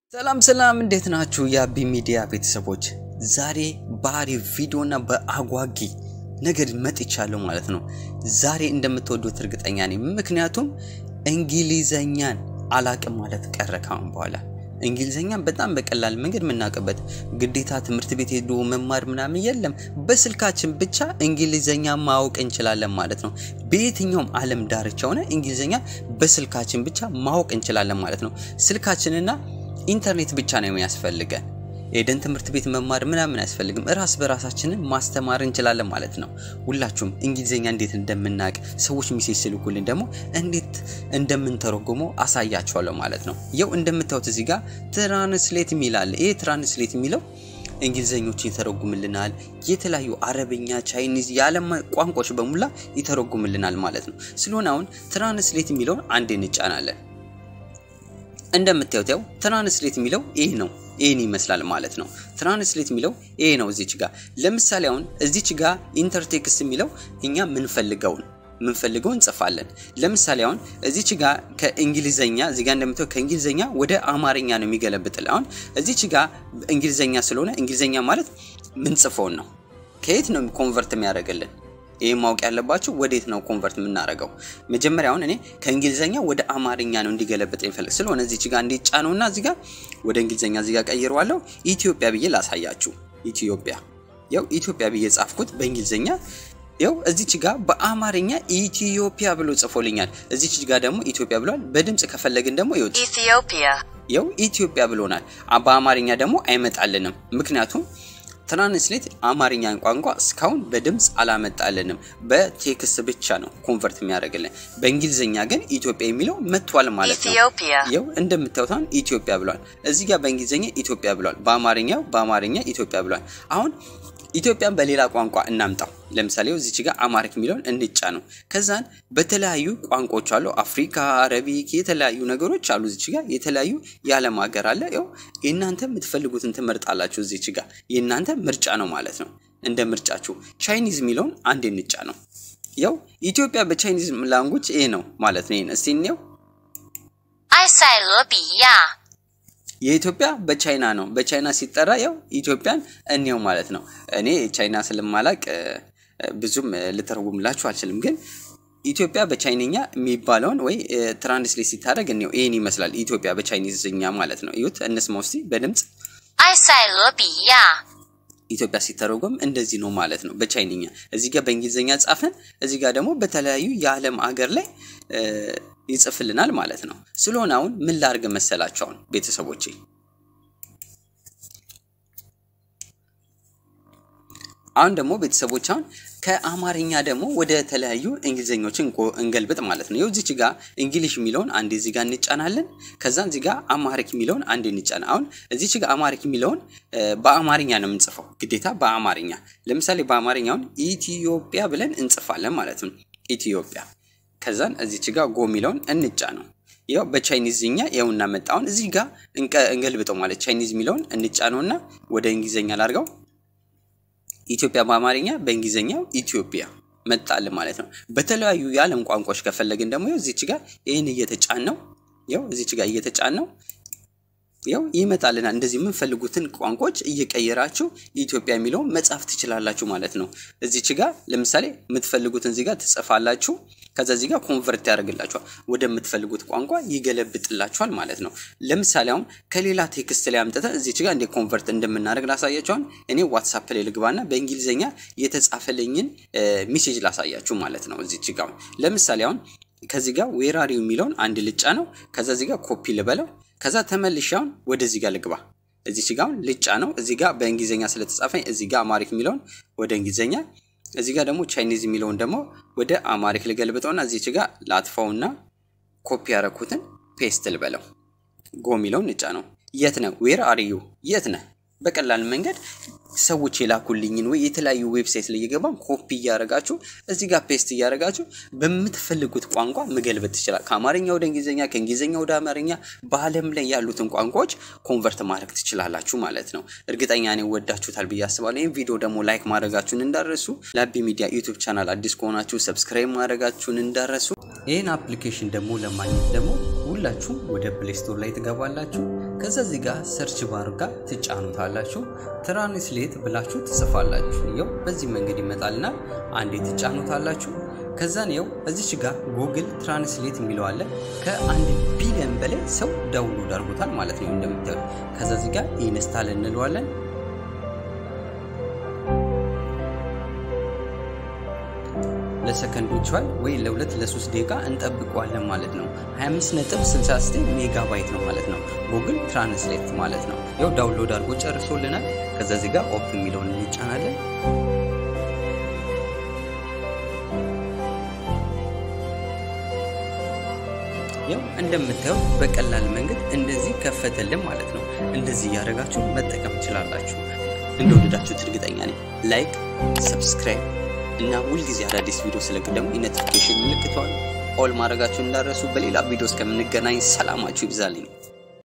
ሰላም ሰላም፣ እንዴት ናችሁ? የአቢ ሚዲያ ቤተሰቦች ዛሬ በአሪፍ ቪዲዮ እና በአጓጊ ነገር መጥቻለሁ ማለት ነው። ዛሬ እንደምትወዱት እርግጠኛ ነኝ። ምክንያቱም እንግሊዘኛን አላቅም ማለት ቀረ ካሁን በኋላ እንግሊዘኛን በጣም በቀላል መንገድ የምናውቅበት ግዴታ ትምህርት ቤት ሄዶ መማር ምናምን የለም። በስልካችን ብቻ እንግሊዘኛ ማወቅ እንችላለን ማለት ነው። በየትኛውም ዓለም ዳርቻ ሆነ እንግሊዘኛ በስልካችን ብቻ ማወቅ እንችላለን ማለት ነው። ስልካችንና ኢንተርኔት ብቻ ነው የሚያስፈልገን። ኤደን ትምህርት ቤት መማር ምናምን አያስፈልግም። ራስ በራሳችንን ማስተማር እንችላለን ማለት ነው። ሁላችሁም እንግሊዝኛ እንዴት እንደምናውቅ ሰዎች ሚሴጅ ስልኩልን ደግሞ እንዴት እንደምንተረጉመው አሳያችኋለሁ ማለት ነው። ይው እንደምታዩት እዚህ ጋር ትራንስሌት የሚል አለ። ይህ ትራንስሌት የሚለው እንግሊዘኞችን ይተረጉምልናል። የተለያዩ አረብኛ፣ ቻይኒዝ የዓለም ቋንቋዎች በሙላ ይተረጉምልናል ማለት ነው። ስለሆነ አሁን ትራንስሌት የሚለውን አንዴ እንጫናለን። እንደምታዩት ያው ትራንስሌት የሚለው ይህ ነው። ይህን ይመስላል ማለት ነው። ትራንስሌት የሚለው ይሄ ነው። እዚች ጋር ለምሳሌ አሁን እዚች ጋር ኢንተርቴክስት የሚለው እኛ ምንፈልገውን ምንፈልገው እንጽፋለን። ለምሳሌ አሁን እዚች ጋር ከእንግሊዘኛ እዚህ ጋር እንደምታየው ከእንግሊዘኛ ወደ አማርኛ ነው የሚገለብጥል። አሁን እዚች ጋር እንግሊዘኛ ስለሆነ እንግሊዘኛ ማለት ምንጽፈውን ነው። ከየት ነው ኮንቨርት የሚያደርግልን? ይህ ማወቅ ያለባችሁ ወዴት ነው ኮንቨርት የምናደርገው? መጀመሪያ አሁን እኔ ከእንግሊዘኛ ወደ አማርኛ ነው እንዲገለብጥ የሚፈልግ ስለሆነ እዚች ጋር እንዲጫነውና እዚህ ጋር ወደ እንግሊዘኛ እዚህ ጋር ቀይረዋለሁ። ኢትዮጵያ ብዬ ላሳያችሁ። ኢትዮጵያ ያው ኢትዮጵያ ብዬ ጻፍኩት በእንግሊዘኛ ያው እዚች ጋር በአማርኛ ኢትዮጵያ ብሎ ጽፎልኛል። እዚች ጋር ደግሞ ኢትዮጵያ ብሏል። በድምፅ ከፈለግን ደግሞ ይወጥ Ethiopia, ያው ኢትዮጵያ ብሎናል። በአማርኛ ደግሞ አይመጣልንም ምክንያቱም ትራንስሌት አማርኛን ቋንቋ እስካሁን በድምፅ አላመጣልንም። በቴክስት ብቻ ነው ኮንቨርት የሚያደርግልን። በእንግሊዝኛ ግን ኢትዮጵያ የሚለው መጥቷል ማለት ነው። Ethiopia, ይው እንደምታዩት አሁን ኢትዮጵያ ብሏል። እዚህ ጋር በእንግሊዝኛ ኢትዮጵያ ብሏል። በአማርኛው በአማርኛ ኢትዮጵያ ብሏል። አሁን ኢትዮጵያን በሌላ ቋንቋ እናምጣው። ለምሳሌ እዚች ጋር አማሪክ የሚለውን እንጫ ነው። ከዛን በተለያዩ ቋንቋዎች አሉ። አፍሪካ፣ አረቢክ የተለያዩ ነገሮች አሉ። እዚች ጋር የተለያዩ የዓለም ሀገር አለ። ያው የእናንተ የምትፈልጉትን ትመርጣላችሁ። እዚች ጋር የእናንተ ምርጫ ነው ማለት ነው። እንደ ምርጫችሁ ቻይኒዝ የሚለውን አንድ እንጫ ነው። ያው ኢትዮጵያ በቻይኒዝ ላንጉጅ ይሄ ነው ማለት ነው። ይሄን እስቲ እንየው። 埃塞俄比亚， የኢትዮጵያ በቻይና ነው። በቻይና ሲጠራ ያው ኢትዮጵያን እንየው ማለት ነው። እኔ ቻይና ስለማላቅ እ፣ ብዙም እ፣ ልተረጉምላችሁ አልችልም። ግን ኢትዮጵያ በቻይንኛ የሚባለውን ወይ እ፣ ትራንስሌት ሲታደርግ እንየው። ይህን ይመስላል ኢትዮጵያ በቻይኒዝኛ ማለት ነው። እዩት፣ እንስማው እስቲ በድምፅ 埃塞俄比亚， ኢትዮጵያ ሲተረጎም እንደዚህ ነው ማለት ነው በቻይንኛ። እዚህ ጋር በእንግሊዝኛ ጻፈን፣ እዚህ ጋር ደግሞ በተለያዩ የዓለም አገር ላይ እ፣ ይጽፍልናል ማለት ነው። ስለሆነ አሁን ምን ላርግ መሰላችሁ? አሁን ቤተሰቦቼ አሁን ደግሞ ቤተሰቦች አሁን ከአማርኛ ደግሞ ወደ ተለያዩ እንግሊዘኞችን እንቆ- እንገልብጥ ማለት ነው። ይኸው እዚች ጋር እንግሊሽ የሚለውን አንድ እዚህ ጋር እንጫናለን። ከዛ እዚህ ጋር አማሪክ የሚለውን አንድ እንጫና። አሁን እዚች ጋር አማሪክ የሚለውን እ፣ በአማርኛ ነው የምንጽፈው ግዴታ በአማርኛ ለምሳሌ በአማርኛውን ኢትዮጵያ ብለን እንጽፋለን ማለት ነው። ኢትዮጵያ ከዛን እዚች ጋር ጎ የሚለውን እንጫ ነው። ያው በቻይኒዝኛ ያው እናመጣውን እዚህ ጋር እንቀ- እንገልብጠው ማለት ቻይኒዝ የሚለውን እንጫ ነውና ወደ እንግሊዘኛ ላድርገው ኢትዮጵያ በአማርኛ በእንግሊዝኛው ኢትዮጵያ መጣል ማለት ነው። በተለያዩ የዓለም ቋንቋዎች ከፈለግን ደግሞ ያው እዚች ጋር ይህን እየተጫን ነው ያው እዚች ጋር እየተጫን ነው ያው ይመጣልናል። እንደዚህ የምንፈልጉትን ቋንቋዎች እየቀየራችሁ ኢትዮጵያ የሚለውን መጻፍ ትችላላችሁ ማለት ነው። እዚች ጋር ለምሳሌ የምትፈልጉትን እዚህ ጋር ትጽፋላችሁ። ከዛ እዚህ ጋር ኮንቨርት ያደርግላችኋል ወደምትፈልጉት ቋንቋ ይገለብጥላችኋል ማለት ነው። ለምሳሌ አሁን ከሌላ ቴክስት ላይ አምጥተን እዚች ጋር እንዴት ኮንቨርት እንደምናደርግ ላሳያችኋል። እኔ ዋትሳፕ ላይ ልግባና በእንግሊዝኛ የተጻፈልኝን ሜሴጅ ላሳያችሁ ማለት ነው። እዚች ጋር አሁን ለምሳሌ አሁን ከዚህ ጋር ዌራሪው የሚለውን አንድ ልጫ ነው። ከዛ እዚህ ጋር ኮፒ ልበለው ከዛ ተመልሼ አሁን ወደዚህ ጋር ልግባ። እዚች ጋር አሁን ልጫ ነው። እዚህ ጋር በእንግሊዝኛ ስለተጻፈኝ እዚህ ጋር አማሪክ የሚለውን ወደ እንግሊዝኛ፣ እዚህ ጋር ደግሞ ቻይኒዝ የሚለውን ደግሞ ወደ አማሪክ ልገልብጠውና እዚች ጋር ላጥፋውና ኮፒ ያረኩትን ፔስት ልበለው። ጎ የሚለውን ልጫ ነው። የት ነህ? ዌር አር ዩ? የት ነህ? በቀላል መንገድ ሰዎች የላኩልኝን ወይ የተለያዩ ዌብሳይት ላይ እየገባን ኮፒ እያደረጋችሁ እዚህ ጋር ፔስት እያደረጋችሁ በምትፈልጉት ቋንቋ መገልበጥ ትችላል። ከአማርኛ ወደ እንግሊዝኛ፣ ከእንግሊዝኛ ወደ አማርኛ በዓለም ላይ ያሉትን ቋንቋዎች ኮንቨርት ማድረግ ትችላላችሁ ማለት ነው። እርግጠኛ ነኝ ወዳችሁታል ብዬ አስባለሁ። ይህም ቪዲዮ ደግሞ ላይክ ማድረጋችሁን እንዳረሱ፣ ለአቢ ሚዲያ ዩቱብ ቻናል አዲስ ከሆናችሁ ሰብስክራይብ ማድረጋችሁን እንዳረሱ። ይህን አፕሊኬሽን ደግሞ ለማግኘት ደግሞ ሁላችሁም ወደ ፕሌይ ስቶር ላይ ትገባላችሁ። ከዛ እዚህ ጋር ሰርች ባር ጋር ትጫኑታላችሁ። ትራንስሌት ብላችሁ ትጽፋላችሁ። ይኸው በዚህ መንገድ ይመጣልና አንዴ ትጫኑታላችሁ። ከዛን ይኸው እዚች ጋር ጉግል ትራንስሌት የሚለው አለ። ከአንድ ቢሊዮን በላይ ሰው ዳውንሎድ አድርጎታል ማለት ነው እንደምታዩት። ከዛ እዚህ ጋር ኢንስታል እንለዋለን። ለሰከንዶች ያህል ወይ ለሁለት ለሶስት ደቂቃ እንጠብቀዋለን ማለት ነው። 25.69 ሜጋባይት ነው ማለት ነው። ጉግል ትራንስሌት ማለት ነው። ያው ዳውንሎድ አድርጎ ጨርሶልናል። ከዛ እዚህ ጋር ኦፕ የሚለውን እንጫናለን። ያው እንደምታየው በቀላል መንገድ እንደዚህ ከፈተልን ማለት ነው። እንደዚህ እያደረጋችሁ መጠቀም ትችላላችሁ። እንደወደዳችሁት እርግጠኛ ነኝ። ላይክ፣ ሰብስክራይብ እና ሁልጊዜ አዳዲስ ቪዲዮ ስለቅ ደግሞ የኖቲፊኬሽን ምልክቷን ኦል ማድረጋችሁ እንዳረሱ። በሌላ ቪዲዮ እስከምንገናኝ ሰላማችሁ ይብዛልኝ።